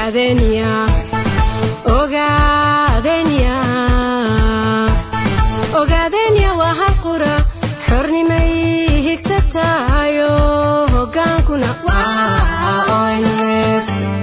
ogaadenya ogaadenya ogaadenya waa hal qura xornimay higtatayo hogaankuna waa ONF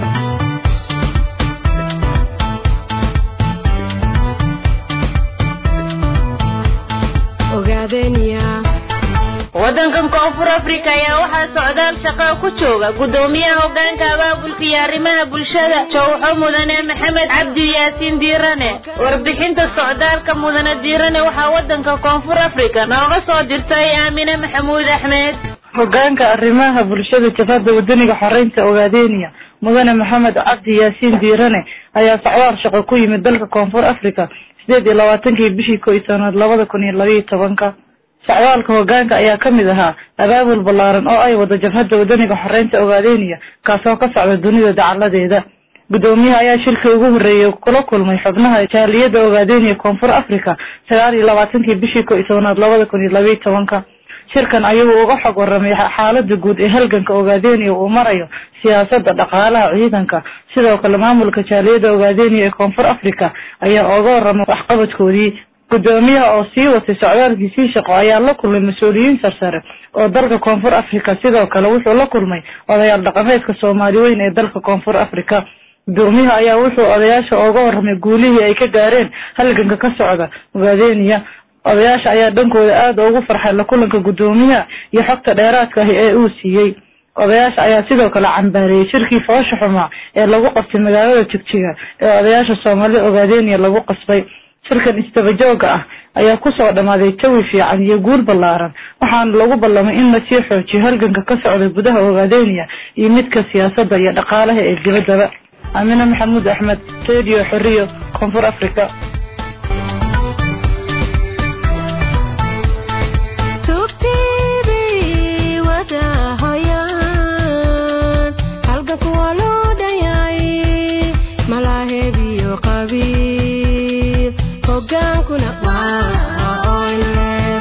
ogaadenya waddankan koonfur africa ayaa waxaa socdaal shaqo ku jooga guddoomiyaha hogaanka abaabulka iyo arrimaha bulshada jowxo mudane maxamed cabdi yaasiin diirane warbixinta socdaalka mudane diirane waxaa waddanka koonfur africa nooga soo dirtay aamine maxamuud axmed hogaanka arrimaha bulshada jabhadda wadaniga xoreynta ogaadeniya mudane maxamed cabdi yaasiin diirane ayaa socdaal shaqo ku yimid dalka koonfur africa sideed iyo labaatankii bishii ko iyo tobnaad labada kun iyo labaiyo tobanka socdaalka hogaanka ayaa kamid ahaa abaabul ballaaran oo ay wada jabhadda wadaniga xoreynta ogaadeniya kaasoo ka socda dunida dacaladeeda guddoomiyaha ayaa shirkii ugu horreeyay kula kulmay xubnaha jaaliyadda ogaadeniya koonfur africa sagaal iyo labaatankii bishii ko iyo tobnaad labada kun iyo labaiyo tobanka shirkan ayagoo uga xog waramay xaalada guud ee halganka ogaadeniya uu marayo siyaasada dhaqaalaha ciidanka sidoo kale maamulka jaaliyadda ogaadeniya ee koonfur africa ayaa oga waramay waxqabadkoodii guddoomiyaha oo sii watay socdaalkiisii shaqo ayaa la kulmay mas-uuliyiin sarsare oo dalka koonfur africa sidoo kale wuxuu la kulmay odayaal dhaqameedka soomaali weyn ee dalka koonfur africa guddoomiyaha ayaa wuxuu odayaasha oga waramay guulihii ay ka gaareen halganka ka socda ogaadeniya odayaasha ayaa dhankooda aada ugu farxay la kulanka guddoomiyaha iyo xogta dheeraadka ahi ee uu siiyey odayaasha ayaa sidoo kale cambaareeyey shirkii foosha xumaa ee lagu qabtay magaalada jigjiga ee odayaasha soomaalida ogaadeniya lagu qasbay shirkan istabajooga ah ayaa kusoo dhammaaday jawi fiican iyo guul ballaaran waxaana lagu ballamay in lasii xoojiyo halganka ka socda gudaha ogaadeniya iyo midka siyaasadda iyo dhaqaalaha ee dibaddaba amine maxamuud axmed radio xoriyo koonfur africa tubtiibi wadahoyaan halganku waa loo dhayay malaaheebiyo qabiil hogaankuna waa ONF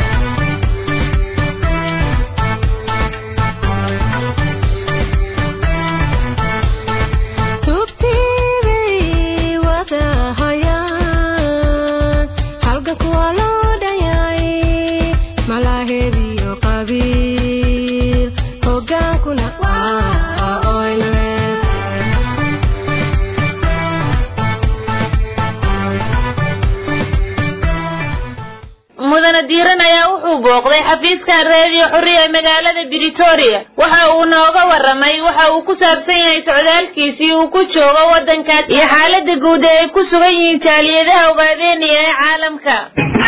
tubtiibi wadahoyaan halganku waa loo dhayay malaaheebiyo qabiil hogaankuna waa ONF mudane diiran ayaa wuxuu booqday xafiiska reediyo xuriya ee magaalada britoria waxa uu nooga waramay waxa uu ku saabsan yahay socdaalkiisii uu ku joogo waddankaas iyo xaalada guud ee ay ku sugan yihiin jaaliyadaha ogaadeniya ee caalamka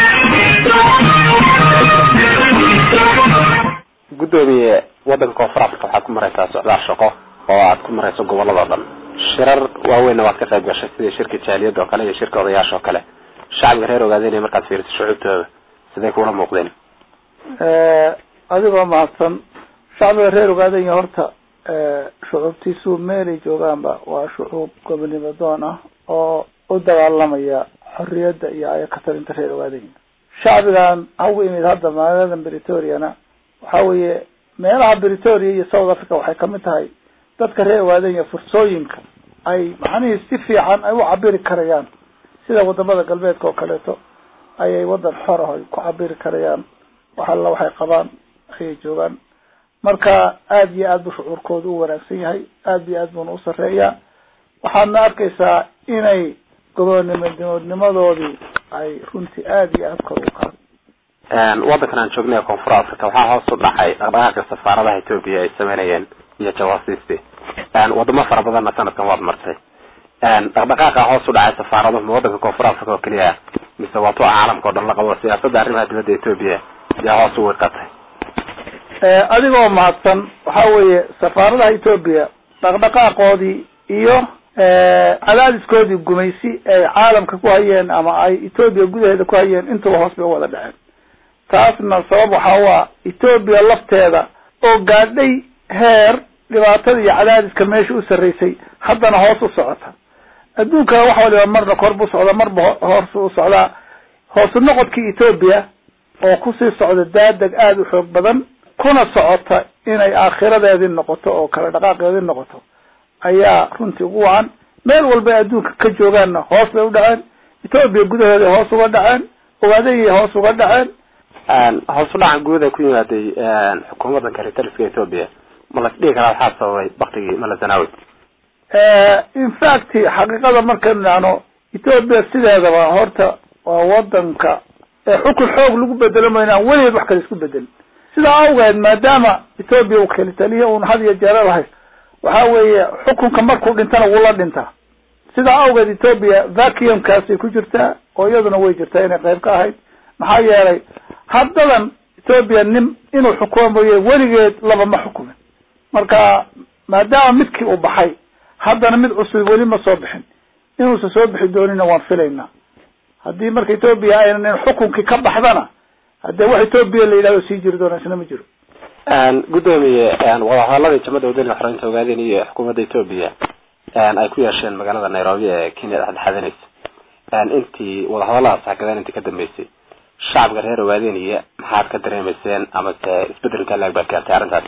guddoomiye waddanka koonfur africa waxaad ku maraysaa socdaal shaqo oo aad ku marayso gobolladoo dhan shirar waaweynna waad ka qayb gashay sida shirka jaaliyadda oo kale iyo shirka odayaasha oo kale shacbiga reer ogaadeniya markaad fiiriso shucuubtooda siday kuula muuqdeen adigoo mahadsan shacbiga reer ogaadenya horta shucuubtiisu meelay joogaanba waa shucuub gobonimo doon ah oo u dagaalamaya xorriyadda iyo aya ka talinta reer ogaadenya shacbigan hagu imid hadda magaaladan britoriana waxa weeye meelaha britoria iyo south africa waxay kamid tahay dadka reer ogaadenya fursooyinka ay macnihii si fiican ay u cabiri karayaan sida wadamada galbeedka oo kaleeto ayay wadan xor ah ay ku cabiri karayaan wax alla waxay qabaan ayay joogaan marka aada iyo aad buu shucuurkooda u wanaagsan yahay aada iyo aad buuna u sareeyaa waxaadna arkaysaa inay gobonimodnimadoodii ay runtii aada iyo aad kor u qaad waddankan aan joognay ee koonfur africa waxaa hoos u dhacay dhaqdhaqaaqa safaaradaha etoobiya ay sameynayeen iyo jawaasiistii wadamo fara badanna sanadkan waad martay dhaqdhaqaaqa hoos u dhacay safaaraduhu ma waddanka koonfur africa oo keliya mise waa tua caalamka o dhan la qabo siyaasadda arrimaha dibadda etoobiya yaa hoos u wiiqatay adigoo mahadsan waxa weeye safaaradaha etoobiya dhaqdhaqaaqoodii iyo cadaadiskoodii gumaysi ay caalamka ku hayeen ama ay etoobiya gudaheeda ku hayeen intuba hoos bay u wada dhaceen taasna sabab waxaa u ah etoobiya lafteeda oo gaadhay heer dhibaatada iyo cadaadiska meesha u sarreysay haddana hoos u socota adduunka wax waliba marna kor buu socda marba hoos u socdaa hoosu noqodkii etoobiya oo kusii socda daadeg aada u xoog badan kuna socota inay aakhiradeedii noqoto oo kala dhaqaaqeedii noqoto ayaa runtii ugu wacan meel walba ay adduunka ka joogaanna hoos bay u dhaceen etoobiya gudaheeday hoos uga dhaceen ogaadayay hoos uga dhaceen hoos u dhacan guud ee ku yimaaday xukuumadda karitaliska etoobiya ma las dhihi karaa waxaa sababay baktigii malazanawi in fact xaqiiqada markaynu dhacno etoobiya sideedaba horta waa wadanka ee xukun xoog lagu bedelo maynaan weligeed wax kale isku bedelin sidaa awgeed maadaama etoobiya uu keli taliya un had iyo jeerar hayst waxa weeye xukunka markuu dhintana wula dhintaa sidaa awgeed etoobiya vacuumkaasay ku jirtaa oo iyaduna way jirtaa inay qayb ka ahayd maxaa yeelay haddadan etoobiya nin inuu xukumo mooye weligeed laba ma xukumin marka maadaama midkii uu baxay haddana mid cusub weli ma soo bixin inuusan soo bixi doonina waan filaynaa haddii marka etoobiya aynan xukunkii ka baxdana haddee wax etoobiya la yidhahdo sii jiri doona isna ma jiro gudoomiye wadahadaladii jamada wadaniga xoreynta ogaadeen iyo xukuumadda etoobiya ay ku yeesheen magaalada nairobi ee kenya dhexdhexaadanaysa intii wadahadaladaas xagadeen intii ka dambeysay shacabka reer ogaadeniya maxaad ka dareemayseen amase isbedelka laag baad gaartay arrintaas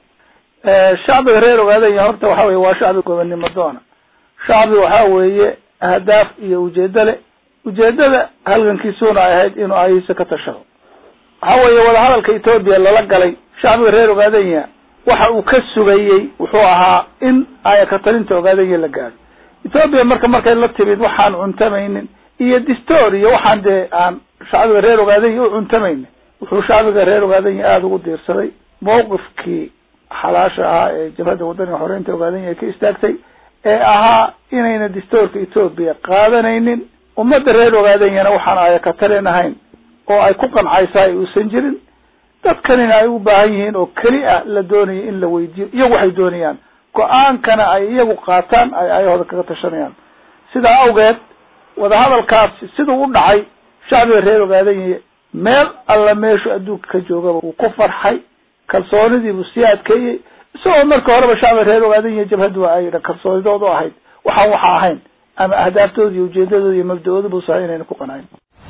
shacbiga reer ogaadenya horta waxa weye waa shacbi gobonnimo doona shacbi waxa weeye ahdaaf iyo ujeedo le ujeedada halgankiisuna ay ahayd inuu ayihiisa ka tashado waxa weeye wadahadalka etoobiya lala galay shacbiga reer ogaadenya waxa uu ka sugayey wuxuu ahaa in ayaka talinta ogaadenya la gaadho etoobiya marka markay la timid waxaan cuntamaynin iyo distoor iyo waxaan dee aan shacbiga reer ogaadenya u cuntamaynin wuxuu shacbiga reer ogaadenya aada ugu diirsaday mawqifkii xalaasha ahaa ee jabhadda wadaniga xoreynta ogaadenya ay ka istaagtay ee ahaa inayna distoorka etoobiya qaadanaynin ummadda reer ogaadenyana waxaan ayaka talin ahayn oo ay ku qancaysaay uusan jirin dadkanina ay u baahan yihiin oo keli ah la doonayo in la weydiiyo iyagu waxay doonayaan go-aankana ay iyagu qaataan ay ayahooda kaga tashanayaan sidaa awgeed wadahadalkaasi siduu u dhacay shacbiga reer ogaadanya meel alla meeshu adduunka ka joogaba wuu ku farxay kalsoonidiibuu sii adkeeyey isagoo marka horeba shacbiga reer ogaadanya jabhaddu ay kalsoonidoodu ahayd waxaan waxa ahayn ama ahdaaftoodi iyo ujeedadooda iyo mabda-ooda buusahay inayna ku qanayn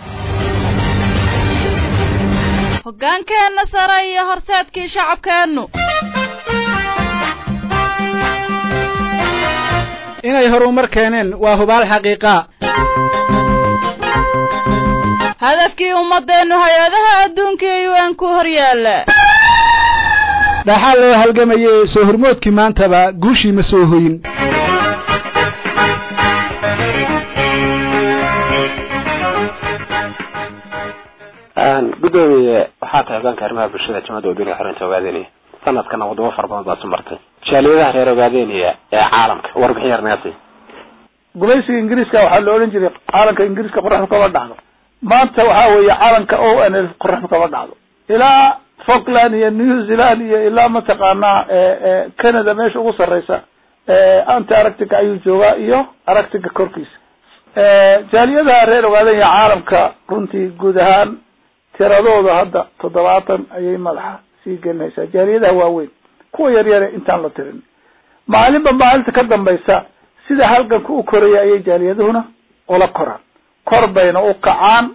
hoggaankeenna sare iyo horseedkii shacabkeennu inay horumar keeneen waa hubaal xaqiiqa hadafkii ummaddeennu hay-adaha adduunka iyo un ku hor yaalla dhaxaa loo halgamayay soo hormoodkii maantaba guushii ma soo hoyin gudoomiye waxaa tahay hogaanka arrimaha bulshada jamada wadaniga xoreynta ogaadeniya sanadkana wadamo fara badan baa su martay jaaliyadaha reer ogaadeniya ee caalamka warbixin yar naga sii gumaysiga ingiriiska waxaa la odhan jiray caalanka ingiriiska qoraxda kama dhacdo maanta waxa weeye caalanka o n l qoraxda kama dhacdo ilaa falkland iyo new zealand iyo ilaa mataqaanaa canada meesha ugu sarreysa anti aractica ayuu joogaa iyo aractica korkiisa jaaliyadaha reer ogaadenya caalamka runtii guud ahaan tiradooda hadda toddobaatan ayay madaxa sii gelinaysaa jaaliyadaha waaweyn kuwa yar yare intaan la tirin maalinba maalinta ka dambaysa sida halganka u koraya ayay jaaliyadahuna ula koraan kor bayna u kacaan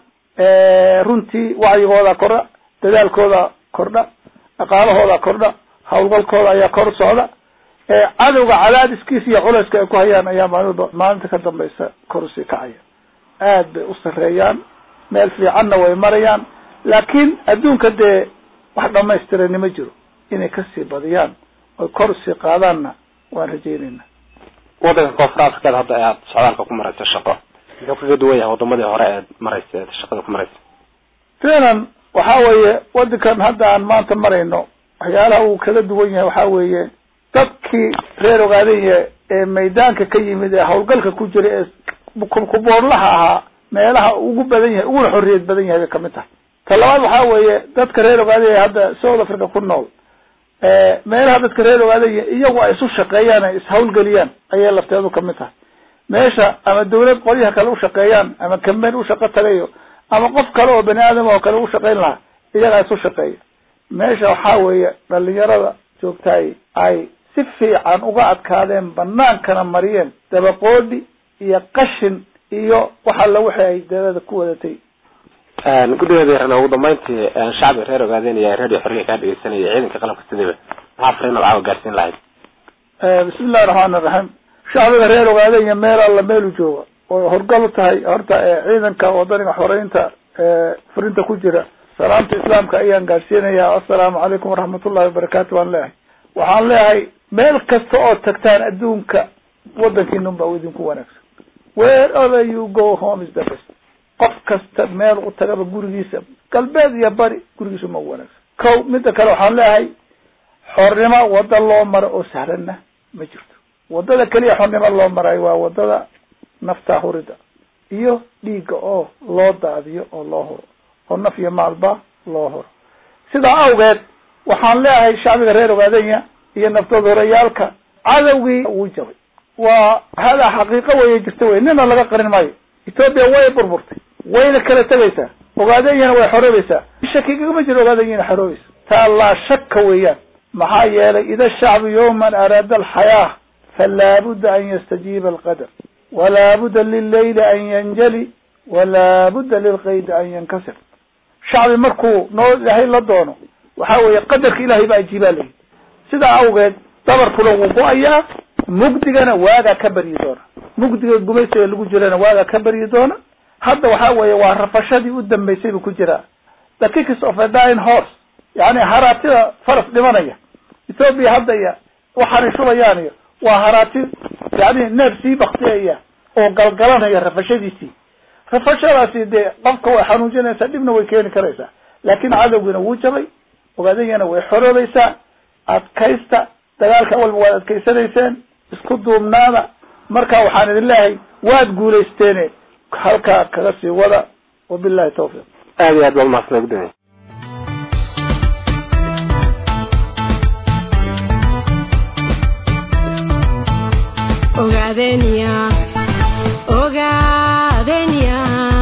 runtii wacyigooda kordha dadaalkooda kordha dhaqaalahooda kordha hawlgalkooda ayaa kor socda cadowga cadaadiskiisa iyo culayska ay ku hayaan ayaa maalinba maalinta ka dambaysa kor usii kacaya aad bay u sareeyaan meel fiicanna way marayaan laakiin adduunka dee wax dhamaystirani ma jiro inay kasii badiyaan oy kor usii qaadaanna waan rajeynayna wadanka koonfur afrikada hadda aad socdaalka ku maraysa shaqo muxuu kaga duwan yahay wadamadii hore eed maraysa eed shaqada ku maraysa finan waxa weeye wadankan hadda aan maanta marayno waxyaalaha uu kaga duwan yahay waxa weeye dadkii reer ogaadanya ee maydaanka ka yimid ee hawlgalka ku jira ee kuboorlaha ahaa meelaha ugu badan yahay uguna xorriyad badan yahay bay kamid tahay ta labaad waxa weeye dadka reer ogaadanya hadda south africa ku nool meelaha dadka reer ogaadanya iyagu ay isu shaqeeyaan ay ishawlgeliyaan ayay lafteedu kamid tahay meesha ama dawlad qolyaha kale ushaqeeyaan ama kamben ushaqo tagayo ama qof kale oo bani aadam oo kale ushaqeyn lahaa iyagaa isu shaqeeya meesha waxaa weeye dhalinyarada joogtaay ay si fiican uga adkaadeen banaankana mariyeen dabaqoodi iyo qashin iyo wax alla wixii ay dalada ku wadatay guddigeeda ugu dambeyntii shacbiga reer ogaadeenaya radio xorriya kaa dhegeysanaya ciidanka qalabka sidaba maxaa fariin caawa gaarsiin lahayd bismi illahi raxmaan iraxiim shacbiga reer ogaadanya meel alla meelu jooga oo horgal u tahay horta ciidanka wadaniga xoreynta furinta ku jira salaamta islaamka ayaan gaadhsiinaya assalaamu calaykum waraxmatullahi wabarakaatu waan leeyahay waxaan leeyahay meel kasta oo tagtaan adduunka wadankiinun baa idinku wanaagsan wherever you go home is the best qof kasta meel u tagaba gurigiisa galbeed iyo bari gurigiisa ma wanaagsan kow midda kale waxaan leeyahay xornimo wada loo maro oo sahlanna ma jirto wadada keliya xornimo loo marayo waa wadada nafta hurida iyo dhiigga oo loo daadiyo oo loo huro oo naf iyo maalba loo huro sidaa awgeed waxaan leeyahay shacbiga reer ogaadanya iyo naftood horeyaalka cadowgii wuu jabay waa hada xaqiiqo weye jirta wey nina laga qarin maayo ethoopia way burburtay wayna kala tegaysaa ogaadanyana way xoroobaysaa shakigama jiro ogaadanyana xoroobaysa taa laa shaka weeyaan maxaa yeelay ida shacbu yawman araada alxayaa falaa budda an yastajiiba alqadar walaa budda lillayli an yanjali walaa budda lilqaydi an yankasir shacbi markuu noo ilaahay la doono waxa weeye qadarka ilahay baa ajiibaa layihi sidaa awgeed dabarkuna wuu go-ayaa mugdigana waagaa ka baryi doona mugdiga gumaysiga lagu jirana waagaa ka baryi doona hadda waxa weeye waa rafashadii u dambaysay buu ku jiraa the kicks of a dying horse yani haraatida faras dhimanaya ethoopia hadda iyo waxaanay shubayaan iyo waa haraati yani neef sii baktiyaya oo galgalanaya rafashadiisii rafashadaasi dee qofka way xanuujinaysaa dhibna way keeni karaysaa laakin cadowgiina wuu jabay ogaadanyana way xoroobaysaa adkaysta dagaalka walba waad adkaysanayseen isku duubnaada marka waxaan idin leeyahay waad guulaysteene halkaa kaga sii wada wabillahi tawfiiq aad iyo aad baa umahadsanay gudoomiye ogaadenya ogaadenya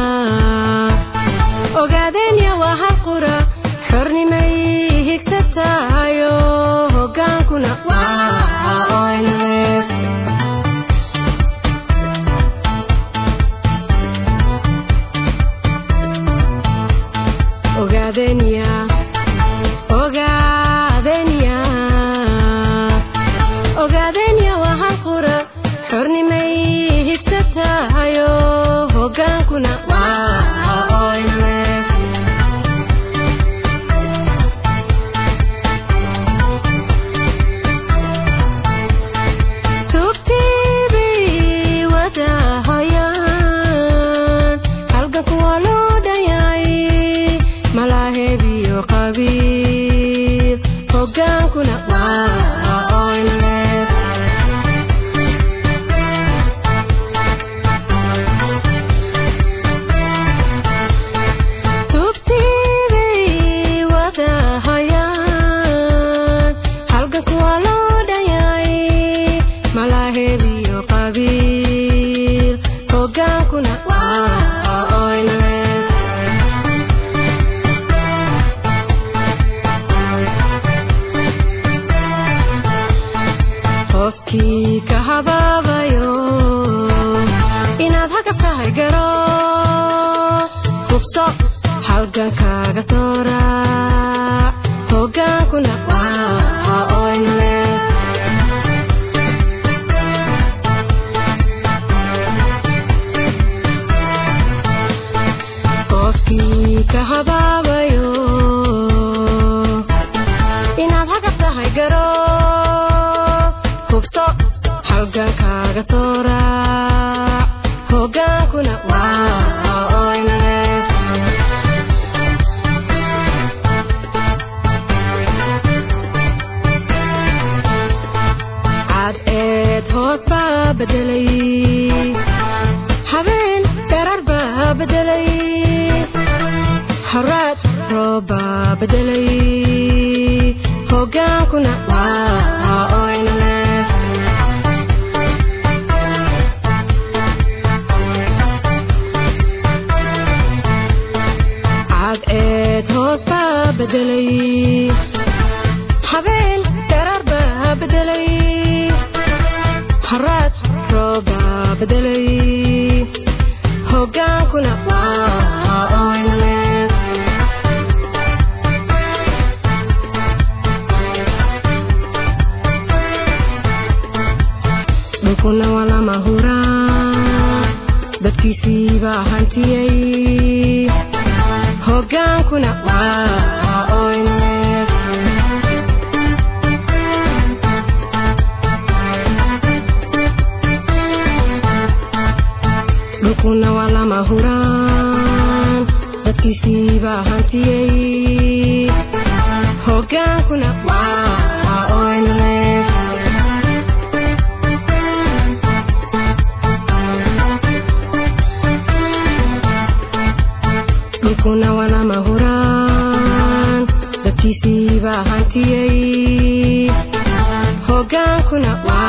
ogaadenya waa hal qura xornimay higta tahayo hogaankuna waa oynaleef ogaadenya ogaadenya ogaadenya waa hal qura xornimay higta tahayo hogaankuna waa oynaleef tugtiibay wadahayaan halganku waa loo dhayay malaaheebiyo qabiil hogaankuna waa oynaleef tugtiibay wadahayaan halganku waa loo dhayay malaaheebiyo qabiil hogaankuna waa oynaleef qofkii ka habaabayo inaad haga tahay garo hubto halgankaaga toora hogaankuna waa oynaleef qofkii ka habaabayo inaad haga tahay garo hubto halgankaaga toora hogaankuna waa oynaleef cad eed hood baa bedelay habeen dherar baa bedelay haraad roob baa bedelay hogaankuna waa oynaleef cad eed hood baa bedelay habeen dherar baa bedelay haraad roob baa bedelay hogaankuna waa oynaleef hogaankuna waa oynlef dhulkuna waa lama huraan dadkiisiibaa hantiyey hogaankuna waa oynlef dhulkuna waa lama huraan dadkiisiibaa hantiyey hogaankuna waa